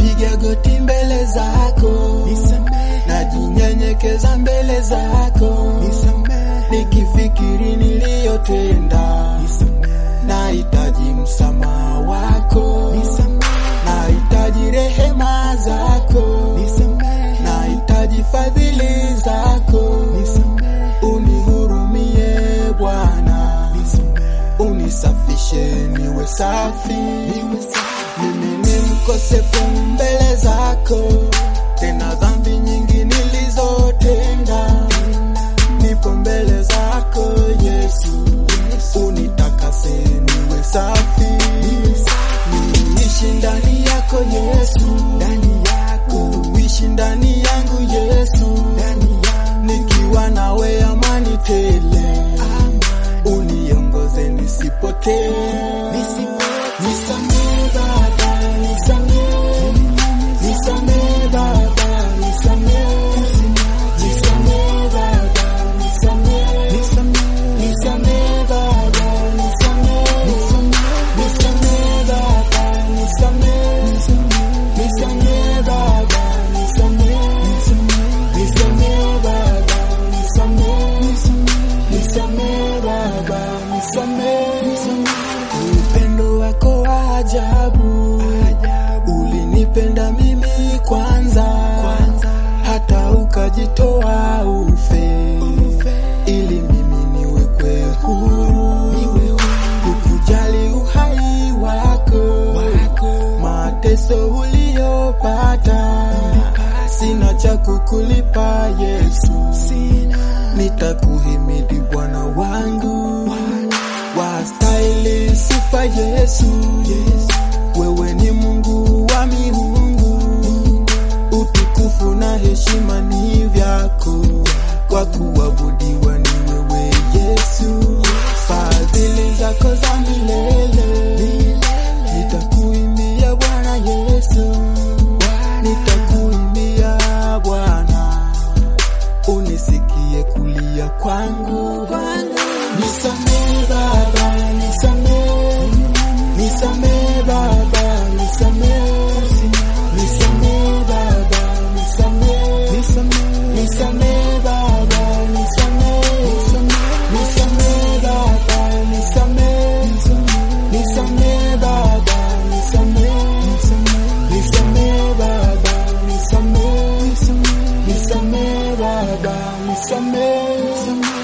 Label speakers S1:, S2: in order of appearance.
S1: napiga goti mbele zako, najinyenyekeza mbele zako, nikifikiri niliyotenda, nahitaji msamaha wako, nahitaji rehema zako, nahitaji fadhili zako, unihurumie Bwana, unisafishe niwe safi, mimi ni mkosefu mbele zako, tena dhambi nyingi nilizotenda, nipo mbele zako Yesu, unitakase niwe safi, niishi ndani yako Yesu, ndani yako uishi ndani yangu Yesu, ndani nikiwa nawe amani tele, uniongoze nisipotee, nisamehe Baba, nisamehe, nisamehe Baba, nisamehe, nisamehe Baba, nisamehe, nisamehe Baba, nisamehe, nisamehe Baba, nisamehe, nisamehe Baba, nisamehe, nisamehe Baba, nisamehe, nisamehe Baba, nisamehe. Upendo wako wa ajabu, ulinipenda mimi kwanza, hata ukajitoa ufe, ili mimi niwekwe huru, ukujali uhai wako, mateso uliyopata, sina cha kukulipa Yesu, nitakuhimidi Bwana wangu, wastahili sifa Yesu, wewe ni Mungu wa miungu, utukufu na heshima ni vyako, kwa kuabudiwa ni wewe Yesu, fadhili zako za milele, nitakuimbia Bwana Yesu, nitakuimbia Bwana, unisikie kulia kwangu, nisamehe Baba, nisamehe, nisamehe Baba, nisamehe, nisamehe Baba, nisamehe, nisamehe Baba, nisamehe, nisamehe Baba, nisamehe, nisamehe Baba, nisamehe, nisamehe Baba, nisamehe, nisamehe Baba, nisamehe.